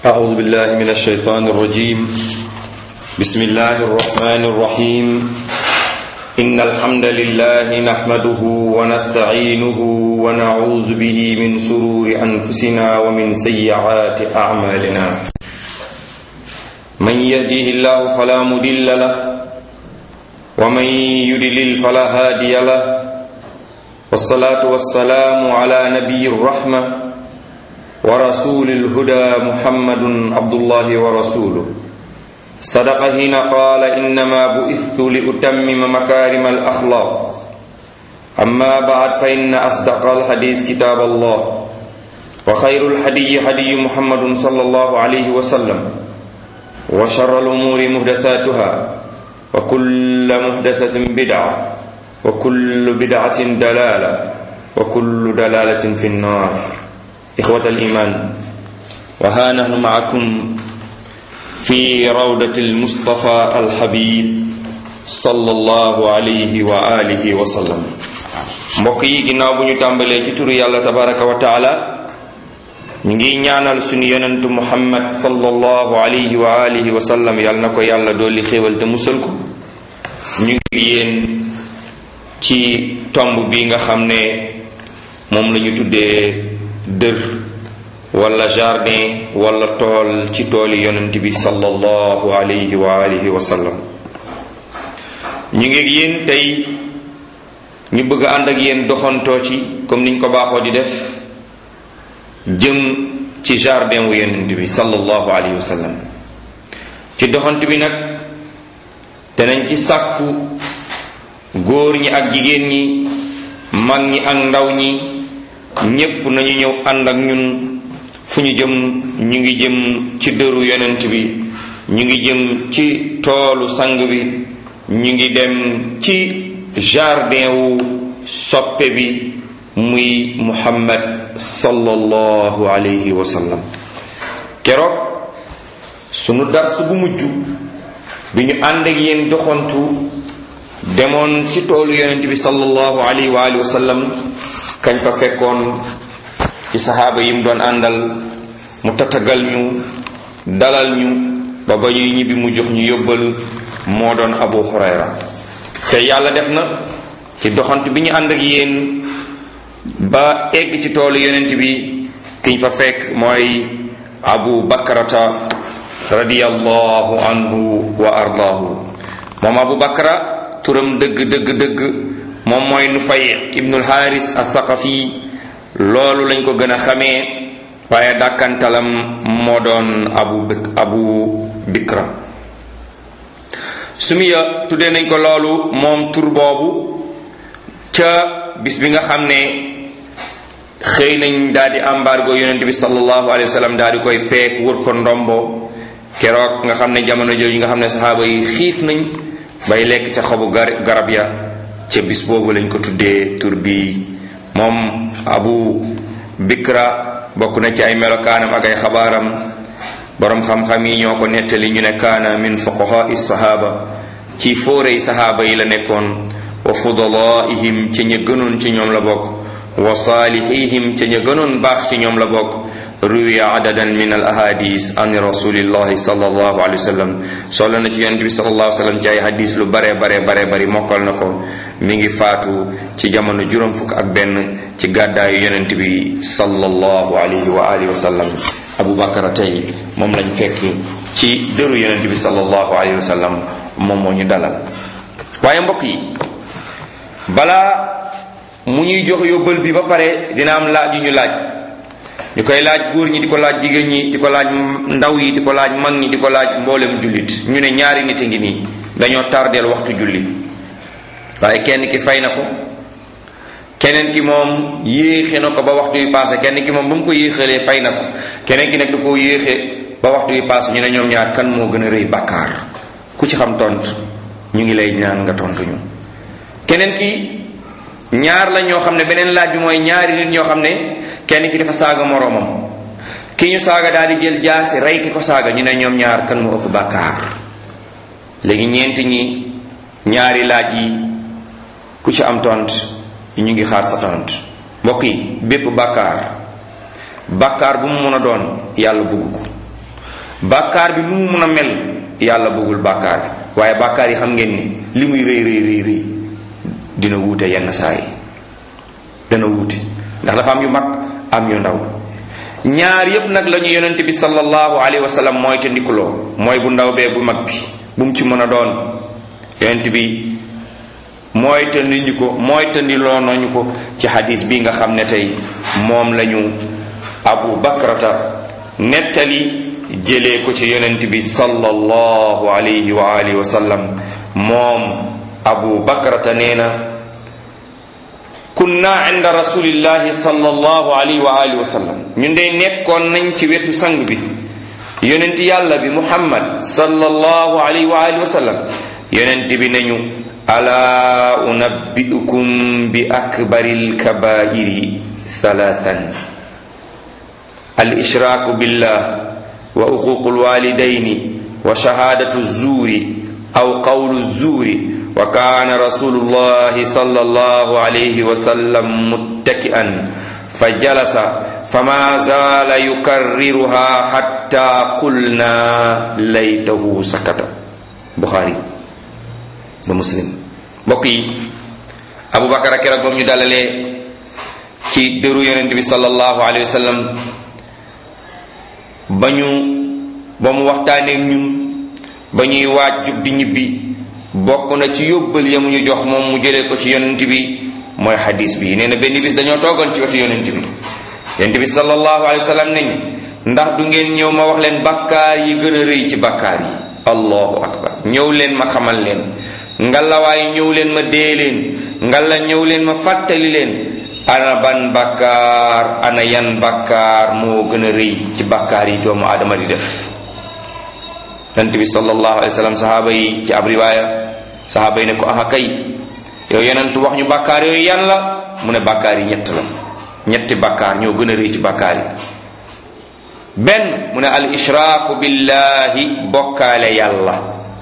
أعوذ بالله من الشيطان الرجيم بسم الله الرحمن الرحيم إن الحمد لله نحمده ونستعينه ونعوذ به من سرور أنفسنا ومن سيئات أعمالنا من يهديه الله فلا مضل له ومن يضلل فلا هادي له والصلاة والسلام على نبي الرحمة ورسول الهدى محمد عبد الله ورسوله صدق حين قال إنما بعثت لأتمم مكارم الأخلاق أما بعد فإن أصدق الحديث كتاب الله وخير الحدي هدي محمد صلى الله عليه وسلم وشر الأمور محدثاتها وكل محدثة بدعة وكل بدعة دلالة وكل دلالة في النار إخوة الإيمان وها نحن معكم في روضة المصطفى الحبيب صلى الله عليه وآله وسلم mbokk yi ginnaaw bu ñu tàmbalee ci turu yàlla tabaraka wa taala ñu ngi ñaanal suñu yonentu muhammad sallallahu alayhi wa alihi wa sallam yàlla na ko yàlla dolli xéewal te musal ko ñu ngi yéen ci tomb bi nga xam ne moom la ñu tuddee dër wala jardin wala tool ci tooli yonent bi sallallahu alayhi wa alihi wa sallam ñu ngi yéen tey ñu bëgg ànd ak yéen doxantoo ci comme niñ ko baaxoo di def jëm ci jardin wu yonent bi sallallahu alayhi wa sallam ci doxant bi nag danañ ci sàkku góor ñi ak jigéen ñi mag ñi ak ndaw ñi ñépp nañu ñëw ànd ak ñun fu ñu jëm ñu ngi jëm ci dëru yonent bi ñu ngi jëm ci toolu sang bi ñu ngi dem ci jardin wu soppe bi muy muhammad sallallahu alayhi wa sallam keroog sunu dars bu mujj bi ñu ànd ak yéen doxantu demoon ci toolu yonent bi sallallahu alayhi wa alihi wa sallam kañ fa fekkoon ci saxaaba yi mu doon àndal mu tatagal ñu dalal ñu ba ba ñuy ñibbi mu jox ñu yóbbal moo doon abu hurayra te yàlla def na ci doxant bi ñu ànd ak yéen ba egg ci toolu yonent bi kiñ fa fekk mooy abu bakrata radiyallahu anhu wa ardaahu moom abu bakra turam dëgg dëgg dëgg moom mooy nufay ibnul haris athaqafi loolu lañ ko gën a xamee waaye dàkkantalam moo doon abu abu bikra sumiya tuddee nañ ko loolu moom tur boobu ca bis bi nga xam ne xëy nañ daal di embargo yonent bi sallallahu alayhi wa sallam daal di koy peek wër ko ndombo keroog nga xam ne jamono jooju nga xam ne saxaaba yi xiif nañ bay lekk ca xobu garab ya ca bis boobu lañ ko tuddee tur bi moom abu bikra bokk na ci ay melokaanam ak ay xabaaram boroom xam-xam yi ñoo ko nettali ñu ne kaana min fuqahaai sahaaba ci fóorey sahaaba yi la nekkoon wa fudalaihim ca ña gënoon ci ñoom la bokk wa saalihihim ca ña gënoon baax ci ñoom la bokk ruwiya adadan min al ahadis an rasulillahi sallallahu alayhi wa sallam solo na ci yonent bi sallallahu alayhi wa sallam ci ay hadis lu bare bare bare bari mokkal na ko mi ngi faatu ci jamono juróom fukk ak benn ci gàddaayu yonent bi sallallahu alayhi wa alihi wa sallam abu bakara tey moom lañ fekk ci dëru yonent bi sallallahu alayhi wa sallam moom moo ñu dalal waaye mbokk yi balaa mu ñuy jox yóbbal bi ba pare dina am laaj yu ñu laaj ñu koy laaj góor ñi di ko laaj jigéen ñi di ko laaj ndaw yi di ko laaj mag ñi di ko laaj mboolem jullit ñu ne ñaari nit a ngi nii dañoo tardeel waxtu julli waaye kenn ki fay na ko keneen ki moom yéexe na ko ba waxtu yu passé kenn ki moom ba mu ko yéexalee fay na ko keneen ki nag da koo yéexe ba waxtu yu passé ñu ne ñoom ñaar kan moo gën a rëy bàkkaar ku ci xam tont ñu ngi lay ñaan nga tontu ñu keneen ki ñaar la ñoo xam ne beneen laaj bi mooy ñaari nit ñoo xam ne kenn ki dafa saaga moroomam ki ñu saaga daal di jël jaasi rey ki ko saaga ñu ne ñoom ñaar kan moo ëpp bàkkaar léegi ñeenti ñi ñaari laaj yi ku ci am tont ñu ngi xaar sa tont mbokk yi bépp bàkkaar bàkkaar bu mu mën a doon yàlla bugg ko bàkkaar bi nu mu mun a mel yàlla bëggul bàkkaar bi waaye bàkkaar yi xam ngeen ni li muy rëy rëy rëy rëy dina wuute yenn saa yi dana wuute ndax dafa am yu mag am yu ndaw ñaar yépp nag la ñu yonent bi sallallahu alayhi wa sallam mooy te ndikuloo mooy bu ndaw bee bu mag bi bu mu ci mën a doon yonent bi mooy te ndiñu ko mooy te ndiloo nañu ko ci xadis bi nga xam ne tey moom lañu abu bakrata nettali jëlee ko ci yonent bi sallallahu alayhi wa alihi wa sallam moom abu bakrata nee na kunna inda rasulillahi sallallahu alayhi wa alihi wa sallam ñun de nekkoon nañ ci wetu sang bi yonent yàlla bi muhammad sallallahu alayhi wa alihi wa sallam yonent bi nañu ala unabbiukum bi akbaril kabairi thalathan al ishraaku billah wa uququl walidaini wa shahadatu zuri aw qawlu zuri wa kaana rasulullahi sallallahu alayhi wa sallam muttaki'an fa jalasa fama zaala yukarriruha hatta qulna laytahu sakata buxaari ba muslim mbokk yi abubakar ak keroog ba mu ñu dalalee ci dëru yonent bi sallallahu alayhi wa sallam ba ñu ba mu waxtaaneek ñun ba ñuy waaj jub di ñibbi bokk na ci yóbbal ya mu ñu jox moom mu jëlee ko ci yonent bi mooy xadis bi nee na benn bis dañoo toogoon ci wetu yonent bi yonent bi sallallahu alayhi wa sallam nañ ndax du ngeen ñëw ma wax leen bakkaar yi gën a rëy ci bakkaar yi allahu akbar ñëw leen ma xamal leen ngalawaay ñëw leen ma dee leen ngala ñëw leen ma fàttali leen ana ban bakkaar ana yan bakkaar moo gën a rëy ci bakkaar yi doomu aadama di def yonent bi sallallahu alayhi wa sallam sahaaba yi ci ab riwaaya sahaaba yi ne ko aha kay yow yonent wax ñu bakkaar yooyu yan la mu ne bakkaar yi ñett la ñetti bakkaar ñoo gën a rëy ci bakkaar yi benn mu ne al ishraaku billahi bokkaale yàlla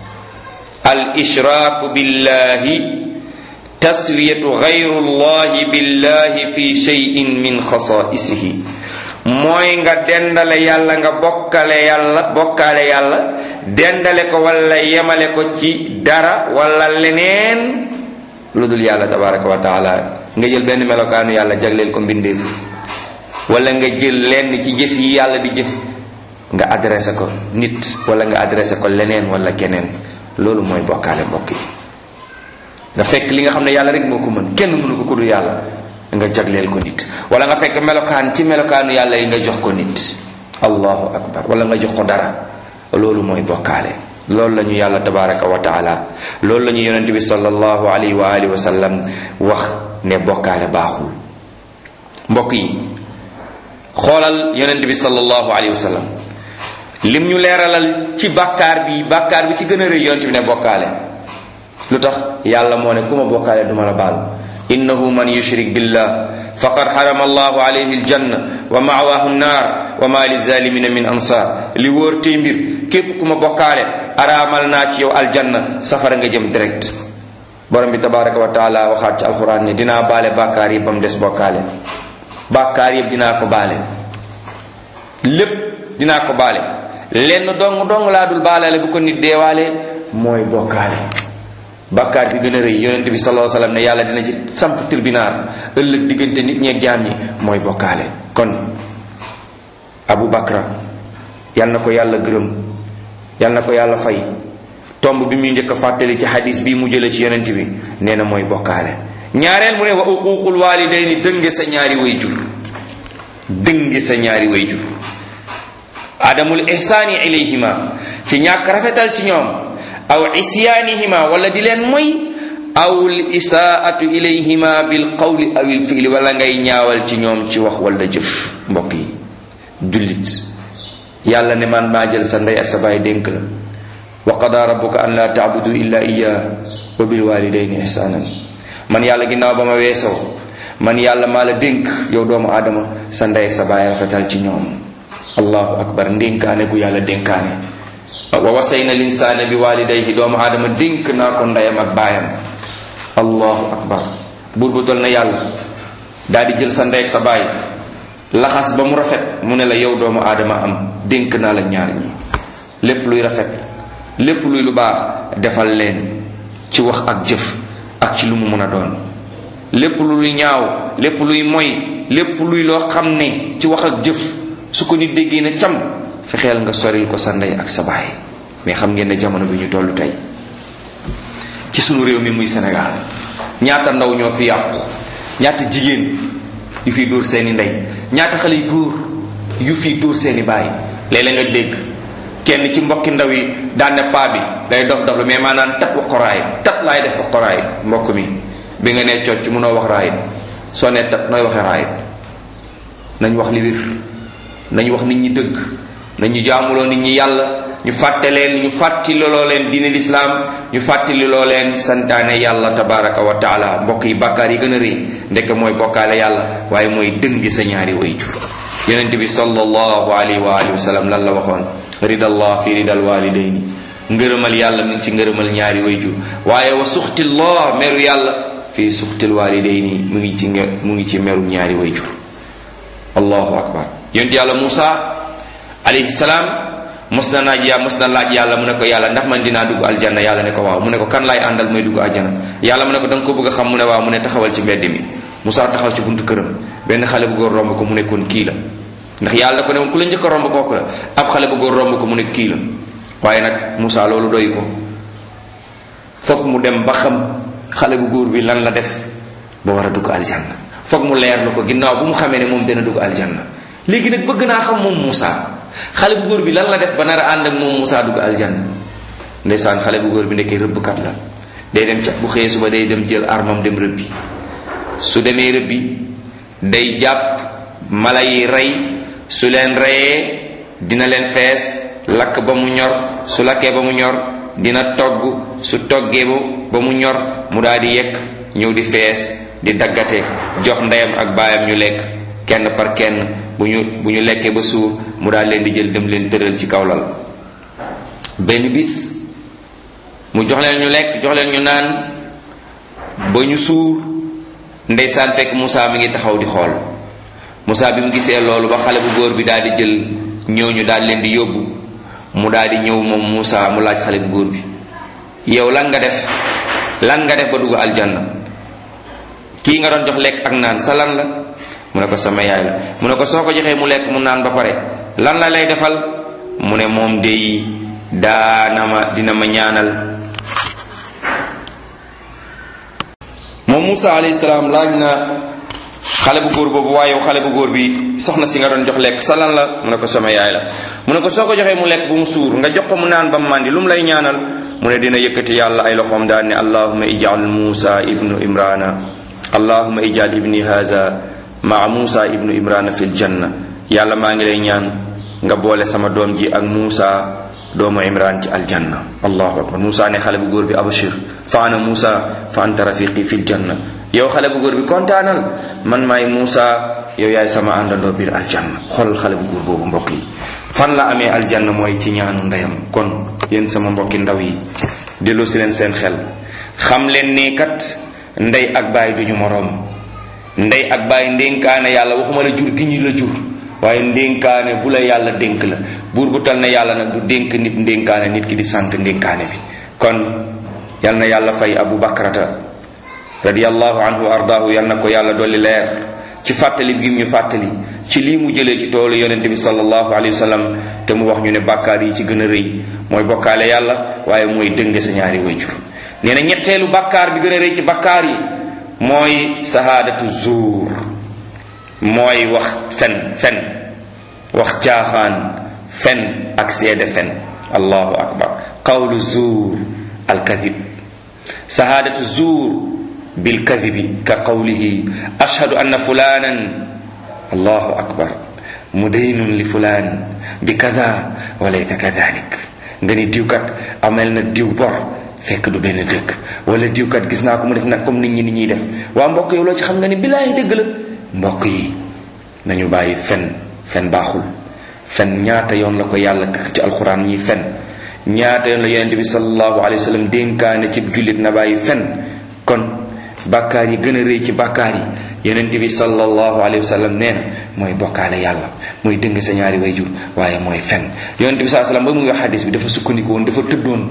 al ishraaku billahi taswiyatu gayrullahi billahi fi cheyin min xasaisihi mooy nga dendale yàlla nga bokkale yàlla bokkaale yàlla dendale ko wala yemale ko ci dara wala leneen lu dul yàlla tabaraka wa taala nga jël benn melokaanu yàlla jagleel ko mbindeef wala nga jël lenn ci jëf yi yàlla di jëf nga adressé ko nit wala nga adressé ko leneen wala keneen loolu mooy bokkaale mbokk yi nga fekk li nga xam ne yàlla rek moo ko mën kenn mënu ko ku dul yàlla nga jagleel ko nit wala nga fekk melokaan ci melokaanu yàlla yi nga jox ko nit allahu akbar wala nga jox ko dara loolu mooy bokkaale loolu la ñu yàlla tabaraka wa taala loolu la ñu yonente bi sallallahu alayhi wa alihi wa sallam wax ne bokkaale baaxul mbokk yi xoolal yonente bi sallallahu alayhi wa sallam lim ñu leeralal ci bàkkaar bi bàkkaar bi ci gën a rëy yonente bi ne bokkaale lu tax yàlla moo ne ku ma bokkaale duma la baal innahu man yushrik billah faqad harama allahu alayhi aljanna wa ma'wahu nnar wa ma lizalimina min ansar li wóor tey mbir képp ku ma bokkaale araamal naa ci yow aljanna safara nga jëm direct borom bi tabaraka wa taala waxaat ci alquran ne dinaa baale bàkkaar yi ba mu des bokkaale bàkkaar yëpp dinaa ko baale lépp dinaa ko baale lenn dong dong laa dul baale bu ko nit deewaale mooy bokkaale bàkkaar bi gën a rëy yonent bi sallallahu alayhi wasallam ne yàlla dina ci samp tribunal ëllëg diggante nit ñeeg jaam ñi mooy bokkaale kon abu bakra yal na ko yàlla gërëm yal na ko yàlla fay tomb bi muy njëkk a fàttali ci hadis bi mu jële ci yonent bi nee na mooy bokkaale ñaareel mu ne wa uququl walidayni dënge sa ñaari way jur dënge sa ñaari way jur adamul ihsaani ilayhima ci ñàkk rafetal ci ñoom aw isyaanihima wala di leen moy aw l isaatu ilayhima bil qawli aw il fiili wala ngay ñaawal ci ñoom ci wax wala jëf mbokk yi jullit yàlla ne man maa jël sa ndey ak sa baay dénk la wa qada rabbuka an la taabudu illa iya wa bil walidayni ihsanan man yàlla ginnaaw ba ma weesoo man yàlla maa la dénk yow doomu aadama sa ndey ak sa baay rafetal ci ñoom allahu akbar ndénkaane gu yàlla dénkaane wa wasayna linsaana bi walidayhi doomu aadama dénk naa ko ndeyam ak baayam allahu akbar buur bu dol na yàlla daal di jël sa ndey ak sa baay laxas ba mu rafet mu ne la yow doomu aadama am dénk naa la ñaar ñi lépp luy rafet lépp luy lu baax defal leen ci wax ak jëf ak ci lu mu mën a doon lépp luy ñaaw lépp luy moy lépp luy loo xam ne ci wax ak jëf su ko nit déggee na cam fexeel nga soril ko sa ndey ak sa baay mais xam ngeen ne jamono bi ñu toll tey ci sunu réew mi muy Sénégal ñaata ndaw ñoo fi yàqu ñaata jigéen yu fiy dóor seeni ndey ñaata xale yu góor yu fiy dóor seeni baay léeg-léeg nga dégg kenn ci mbokki ndaw yi daan ne paa bi day dof dof lu mais maanaam tat wax ko raay tat laay def wax ko raay mbokk mi bi nga nee cocc mënoo wax raay soo nee tat nooy waxee raay nañ wax li wir nañ wax nit ñi dëgg nañu jaamuloo nit ñi yàlla ñu fàtte leen ñu fàttali loo leen diine lislaam ñu fàttali loo leen santaane yàlla tabaraka wa taala mbokk yi bàkkaar yi gën a rëy ndekk mooy bokkaale yàlla waaye mooy dëng sa ñaari way jur yonente bi sallallahu alayhi wa alihi wa sallam lan la waxoon ridallah fi ridal walidayni ngërëmal yàlla mi ngi ci ngërëmal ñaari way jur waaye wa suxtillah meru yàlla fii suxtil walidayni mu ngi ci mu ngi ci meru ñaari way jur allahu akbar yonent yàlla Musa alayhi salaam mos na naaj yaa mos na laaj yàlla mu ne ko yàlla ndax man dinaa dugg aljanna yàlla ne ko waaw mu ne ko kan laay àndal may dugg aljanna yàlla mu ne ko da nga ko bëgg a xam mu ne waaw mu ne taxawal ci mbedd mi Musa taxaw ci buntu këram benn xale bu góor romb ko mu ne kon kii la ndax yàlla da ko ne woon ku la njëkk a romb kooku la ab xale bu góor romb ko mu ne kii la waaye nag Musa loolu doy ko foog mu dem ba xam xale bu góor bi lan la def ba war a dugg aljanna foog mu leer lu ko ginnaaw bu mu xamee ne moom dina dugg aljanna léegi nag bëgg naa xam moom Moussa xale bu góor bi lan la def ba nar a ànd ak moom Moussa dugg aljanna ndeysaan xale bu góor bi nekkee rëbbkat la day dem ca bu xëyee suba day dem jël armam dem rëbbi su demee rëbbi day jàpp mala yi rey su leen reyee dina leen fees lakk ba mu ñor su lakkee ba mu ñor dina togg su toggee ba mu ñor mu daal di yekk ñëw di fees di daggate jox ndeyam ak baayam ñu lekk kenn par kenn bu ñu bu ñu lekkee ba suur mu daal leen di jël dem leen tëral ci kaw lal benn bis mu jox leen ñu lekk jox leen ñu naan ba ñu suur ndeysaan fekk Moussa mi ngi taxaw di xool Moussa bi mu gisee loolu ba xale bu góor bi daal di jël ñooñu daal leen di yóbbu mu daal di ñëw moom Moussa mu laaj xale bu góor bi yow lan nga def lan nga def ba dugg aljanna kii nga doon jox lekk ak naan sa lan la mu ne ko sama yaay la mu ne ko soo ko joxee mu lekk mu naan ba pare lan la lay defal mu ne moom dey daana ma dina ma ñaanal moom Moussa alayhi salaam laaj na xale bu góor boobu waaye xale bu góor bi soxna si nga doon jox lekk sa lan la mu ne ko sama yaay la mu ne ko soo ko joxee mu lekk bu mu suur nga jox ko mu naan ba mu màndi lu mu lay ñaanal mu ne dina yëkkati yàlla ay loxoom daan ne allahuma ijal Moussa ibnu imrana allahuma ijal ibni haza maa Moussa ibnu imrana fil janna yàlla maa ngi lay ñaan nga boole sama doom ji ak Moussa doomu imran ci aljanna allahu akbar Moussa ne xale bu góor bi abashir fa ana Moussa fa anta rafiqi fil janna yow xale bu góor bi kontaanal man maay Moussa yow yaay sama àndandoo biir aljanna xool xale bu góor boobu mbokk yi fan la amee aljanna mooy ci ñaanu ndeyam kon yéen sama mbokki ndaw yi delloo si leen seen xel xam leen ne kat ndey ak baay duñu moroom ndey ak baay ndénkaane yàlla waxuma la jur gi ñu la jur waaye ndénkaane bu la yàlla dénk la buur bu tal na yàlla nag du dénk nit ndénkaane nit ki di sant ndénkaane bi kon yal na yàlla fay abu bakrata radiallahu anhu wa ardaahu yal na ko yàlla dolli leer ci fàttali gi ñu fàttali ci lii mu jëlee ci toolu yonente bi sallallahu alayhi wa sallam te mu wax ñu ne bàkkaar yi ci gën a rëy mooy bokkaale yàlla waaye mooy dënge sa ñaari wayjur nee na ñetteelu bàkkaar bi gën a rëy ci bàkkaar yi mooy sahaadatu zuur mooy wax fen fen wax caaxaan fen ak seede fen allahu akbar qawlu zuur alkadib sahaadatu zuur bilkadibi ka qawlihi ashhadu anna fulanan allahu akbar mudaynun li fulan bi kada walaysa kadalik nga ni diwkat amel na diw bor fekk du benn dëkk wala diwkat gis naa ko mu def nag comme nit ñi ni ñuy def waa mbokk yow loo ci xam nga ni billaahi dëgg la mbokk yi nañu bàyyi fen fen baaxul fen ñaata yoon la ko yàlla ci alxuraan ñuy fen ñaata yoon la yonente bi sallallahu alayhi wa sallam dénkaane ci jullit na bàyyi fen kon bàkkaar yi gën a rëy ci bàkkaar yi yonent bi sallallahu alayhi wa sallam nee na mooy bokkaale yàlla mooy dëng sa ñaari way jur waaye mooy fen yonent bi saa sallam ba muy wax xadis bi dafa sukkandiku woon dafa tëddoon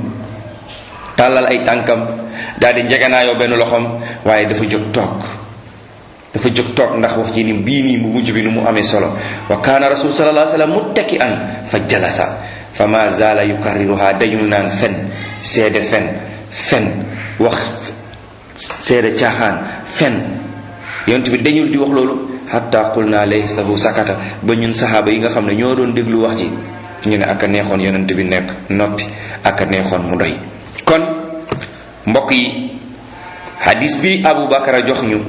tàllal ay tànkam daal di njegenaayoo benn loxoom waaye dafa jóg toog dafa jóg toog ndax wax ji ni bii nii mu mujj bi nu mu amee solo wa kaana rasul sallallahu alayhi wa sallam muttaki an fa jalasa fa ma zaala yukarriruha dañul naan fen seede fen fen wax seede caaxaan fen yonent bi dañul di wax loolu xatta qul naa laysahu sakata ba ñun saxaaba yi nga xam ne ñoo doon déglu wax ji ñu ne ak a neexoon yonent bi nekk noppi ak a neexoon mu doy kon mbokk yi hadis bi Abu Bakar jox ñu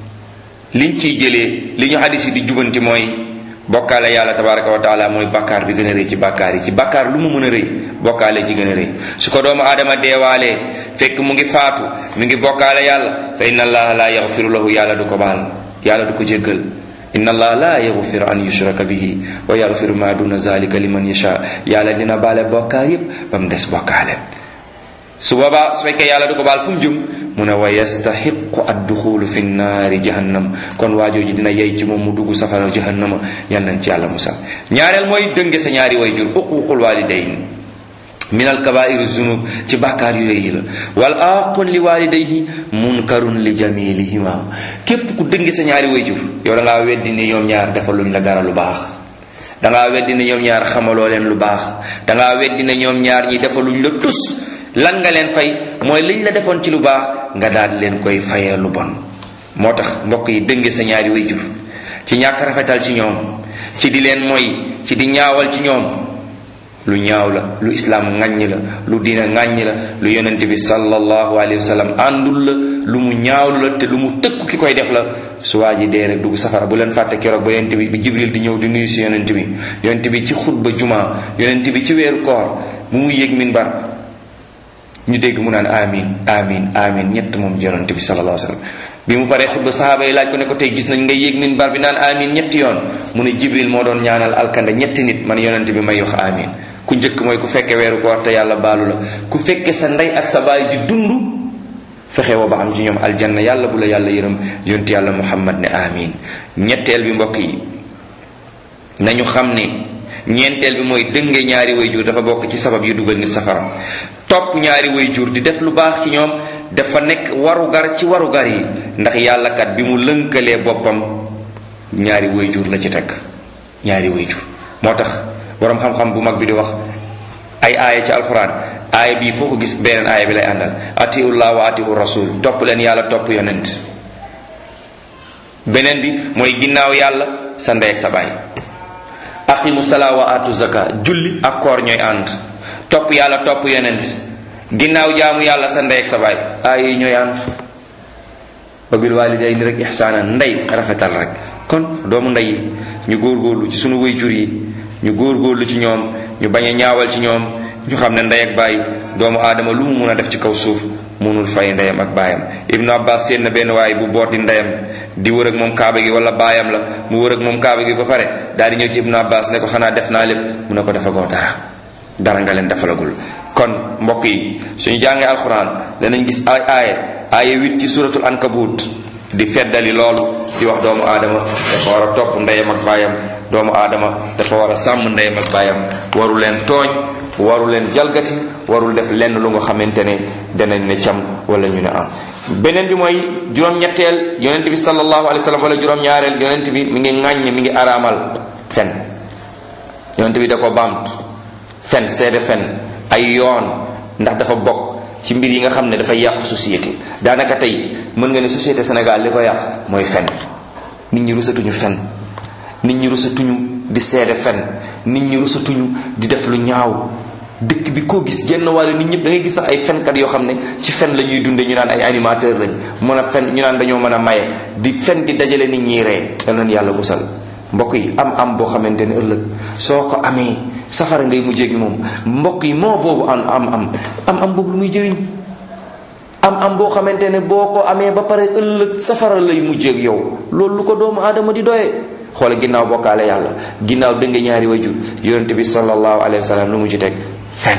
liñ ciy jëlee li ñu hadis yi di jubanti mooy bokkaale yàlla tabaraka wa taala mooy bàkkaar bi gën a rëy ci bàkkaar yi ci bàkkaar lu mu mën a rëy bokkaale ci gën a rëy su ko doomu aadama deewaalee fekk mu ngi faatu mu ngi bokkaale yàlla fa inna allaha la yaxfiru lahu yàlla du ko baal yàlla du ko jéggal inna allaha la yaxfiru an yushraka bihi wa yaxfiru ma duna zalika liman yasha yàlla dina baale bokkaar yépp ba mu des bokkaale su boobaa su fekkee yàlla du ko baal fu mu jëm mu ne wa yastaxiqu adduxulu fi naari jahannam kon waajooji dina yey ci moom mu dugg safara jahannama yal nañ ci yàlla musal ñaareel mooy dënge sa ñaari way jur uququl walidayn min alkabairi zunub ci bàkkaar yu rëy la wal aqun li walidayhi munkarun li jamilihima képp ku dënge sa ñaari way jur yow da ngaa weddi ni ñoom ñaar defaluñ la dara lu baax dangaa weddi ne ñoom ñaar xamaloo leen lu baax dangaa weddi ne ñoom ñaar ñi defaluñ la tus lan nga leen fay mooy liñ la defoon ci lu baax nga daal leen koy fayee lu bon moo tax mbokk yi dënge sa ñaari way jur ci ñàkk rafetal ci ñoom ci di leen moy ci di ñaawal ci ñoom lu ñaaw la lu islaam ŋàññ la lu diina ŋàññ la lu yonent bi sallallahu alayhi wa sallam àndul la lu mu ñaawlu la te lu mu tëkku ki koy def la su waa ji dee rek dugg safara bu leen fàtte keroog ba yonent bi bi jibril di ñëw di nuyu si yonent bi yonent bi ci xutba juma yonent bi ci weeru koor bu mu yéeg minbar ñu dégg mu naan amin amin amin ñett moom yonent bi sallallahu alayhi wa sallam bi mu paree xutba sahaaba yi laaj ko ne ko tey gis nañ nga yéeg minbar bi naan amin ñetti yoon mu ne jibril moo doon ñaanal alkande ñetti nit man yonent bi may wax amin ku njëkk mooy ku fekke weeru koor te yàlla baalu la ku fekke sa ndey ak sa baay ji dund fexe woo ba am ci ñoom aljanna yàlla bu la yàlla yërëm yonti yàlla muhammad ne amin ñetteel bi mbokk yi nañu xam ne ñeenteel bi mooy dënge ñaari way jur dafa bokk ci sabab yu dugal nit safara topp ñaari way jur di def lu baax ci ñoom dafa nekk warugar ci warugar yi ndax yàlla kat bi mu lënkalee boppam ñaari way jur la ci teg ñaari way jur moo tax boroom xam-xam bu mag bi di wax ay aaya ci alquran aaya bii foo ko gis beneen aaya bi lay àndal atiullah wa atiu rasul topp leen yàlla topp yonent beneen bi mooy ginnaaw yàlla sa ndey ak sa baay aqimu salaa wa atu zaka julli ak koor ñooy ànd topp yàlla topp yonent ginnaaw jaamu yàlla sa ndey ak sa baay aaya yi ñooy ànd wa bil walidayni rek ihsaana ndey rafetal rek kon doomu ndey yi ñu góorgóorlu ci sunu way jur yi ñu góorgóorlu ci ñoom ñu bañ a ñaawal ci ñoom ñu xam ne ndey ak baay doomu aadama lu mu mun a def ci kaw suuf munul fay ndeyam ak baayam ibnu abbas seen na benn waay bu boot di ndeyam di wër ak moom kaaba gi wala baayam la mu wër ak moom kaaba gi ba pare daal di ñëw ci ibnu abbas ne ko xanaa def naa lépp mu ne ko defagoo dara dara nga leen defalagul kon mbokk yi suñu jàngee alxuraan danañ gis ay aaye aaye wit ci suratul ankabut di feddali loolu di wax doomu aadama dafa war a topp ndeyam ak baayam doomu aadama dafa war a sàmm ndeyam ak baayam waru leen tooñ waru leen jalgati warul def lenn lu nga xamante ne danañ ne cam wala ñu ne am beneen bi mooy juróom-ñetteel yonent bi sallallahu alayhi wa sallam wala juróom-ñaareel yonent bi mi ngi ŋàññ mi ngi araamal fen yonent bi da ko baamtu fen seede fen ay yoon ndax dafa bokk ci mbir yi nga xam ne dafay yàq société daanaka tey mën nga ne société Sénégal li ko yàq mooy fen nit ñi rusatuñu fen nit ñi rusatuñu di seede fen nit ñi rusatuñu di def lu ñaaw dëkk bi koo gis genn wàll nit ñëpp da ngay gis sax ay fenkat yoo xam ne ci fen la ñuy dunde ñu naan ay animateur lañ mën a fen ñu naan dañoo mën a maye di fen di dajale nit ñi ree yal nañ yàlla musal mbokk yi am am boo xamante ne ëllëg soo ko amee safara ngay mujjee gi moom mbokk yi moo boobu am am am am am boobu lu muy jëriñ am am boo xamante ne boo ko amee ba pare ëllëg safara lay mujjee ak yow loolu lu ko doomu aadama di doyee xoole ginnaaw bokkaale yàlla ginnaaw dënge ñaari wajur yonent bi sallallahu alayhi wa sallam lu mu ci teg fen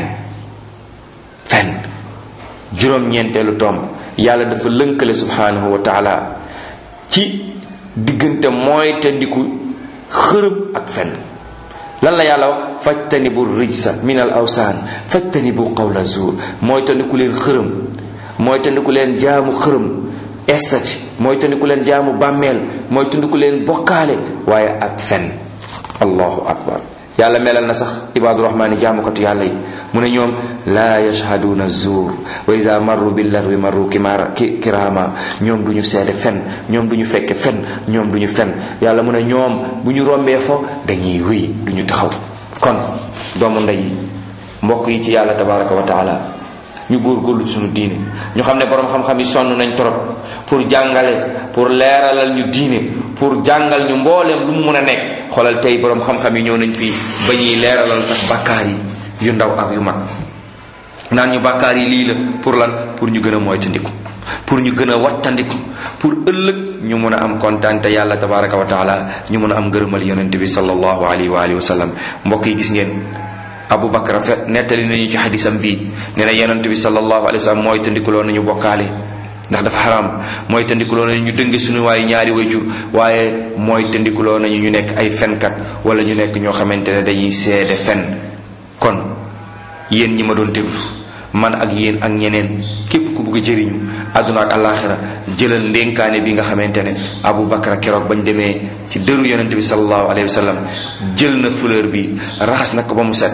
fen juróom-ñeenteelu tomb yàlla dafa lënkale subhanahu wa taala ci diggante mooy te ndiku xërëm ak fen lan la yàlla wax fajtanibu rijsa min al awsaan fajtanibu qawla zuur mooy te ndiku leen xërëm mooy te ndiku leen jaamu xërëm estati mooy te ndiku leen jaamu bàmmeel mooy te ndiku leen bokkaale waaye ak fen allahu akbar yàlla melal na sax ibaadu rahmaani jaamukatu yàlla yi mu ne ñoom laa yashhaduuna zuur wa iza marru billarwi marru kimaara kiraama ñoom du ñu seede fen ñoom du ñu fekke fen ñoom du ñu fen yàlla mu ne ñoom bu ñu rombee fo dañuy wéy du ñu taxaw kon doomu ndey yi mbokk yi ci yàlla tabaraka wa taala ñu góorgóorlu suñu diine ñu xam ne boroom xam-xam yi sonn nañ torop pour jàngale pour leeralal ñu diine pour jàngal ñu mbooleem lu mu mën a nekk xoolal tey boroom xam-xam yi ñëw nañ fii ba ñuy leeralal sax bàkkaar yi yu ndaw ak yu mag naan ñu bàkkaar yi lii la pour lan pour ñu gën a moytandiku pour ñu gën a wattandiku pour ëllëg ñu mën a am kontaan te yàlla tabaraka wa taala ñu mën a am ngërëmal yonent bi sallallahu alayhi wa alihi wa sallam mbokk yi gis ngeen Abu Bakar fe nettali nañu ci xadisam bii nee na yonent bi sallallahu alayhi wa sallam mooy tandikuloo nañu bokkaale ndax dafa xaraam mooy tandikuloo nañu ñu dënge suñu waaye ñaari wayjur waaye mooy tandikuloo nañu ñu nekk ay fenkat wala ñu nekk ñoo xamante ne dañuy seede fen kon yéen ñi ma doon déglu man ak yéen ak ñeneen képp ku bëgg a jëriñu àdduna ak àllaaxira jëlal ndénkaane bi nga xamante ne Abu Bakar keroog bañ demee ci dëru yonent bi sallallahu alayhi wa sallam jël na fleur bi raxas na ko ba mu set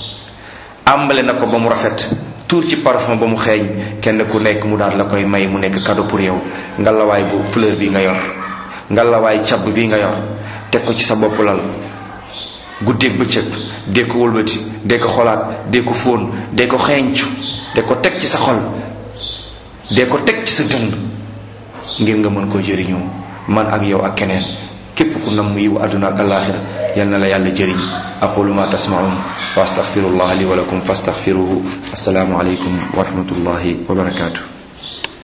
àmbale na ko ba mu rafet tuur ci parfum ba mu xeeñ kenn ku nekk mu daal la koy may mu nekk cadeau pour yow ngalawaay bu fleur bi nga yor ngalawaay cab bi nga yor teg ko ci sa bopp lal guddeeg bëccëg dee ko wëlbati dee ko xolaat dee ko fóon dee ko xeeñcu dee ko teg ci sa xol dee ko teg ci sa dënd ngir nga mën koo jëriñoo man ak yow ak keneen képp ku nam yiw àdduna ak alaaxira yal na la yàlla jëriñ aqulu ma tasmaun wa astaghfirullah li wa lakum fastaghfiruhu assalaamu alaykum wa rahmatullahi wa barakatuh